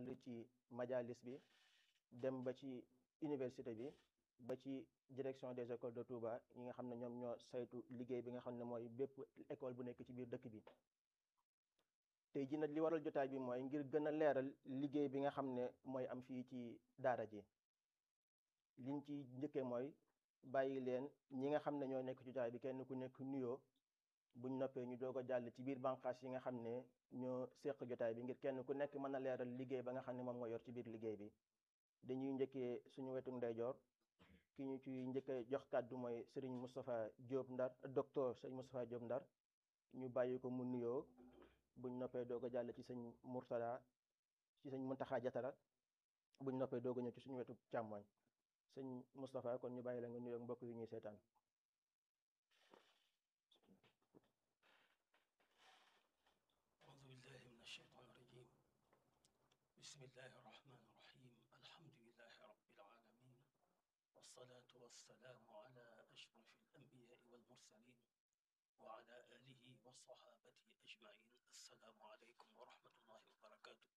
tàmbali ci majalis bi dem ba ci université bi ba ci direction des écoles de Touba ñi nga xam ne ñoom ñoo saytu liggéey bi nga xam ne mooy bépp école bu nekk ci biir dëkk bi tey ji nag li waral jotaay bi mooy ngir gën a leeral liggéey bi nga xam ne mooy am fii ci daara ji liñ ci njëkkee mooy bàyyi leen ñi nga xam ne ñoo nekk ci jotaay bi kenn ku nekk nuyoo buñ noppee ñu doog a jàll ci biir bànqaas yi nga xam ne ñoo seq jotaay bi ngir kenn ku nekk mën a leeral liggéey ba nga xam ne moom nga yor ci biir liggéey bi dañuy njëkkee suñu wetu ndeyjoor ki ñu ci njëkkee jox kàddu mooy Serigne Moustapha Diop Ndar docteur Serigne Moustapha Diop Ndar ñu bàyyi ko mu nuyoo buñ noppee doog a jàll ci sëñ Mourtada ci sëñ Muntaxa Jatara buñ noppee doog a ñëw ci suñu wetu càmmoñ sëñ Moustapha kon ñu bàyyi la nga nuyoo mbokk yi ñuy seetaan أعوذ بالله من الشيطان الرجيم بسم الله الرحمن الرحيم الحمد لله رب العالمين والصلاة والسلام على أشرف الأنبياء والمرسلين وعلى آله وصحابته أجمعين السلام عليكم ورحمة الله وبركاته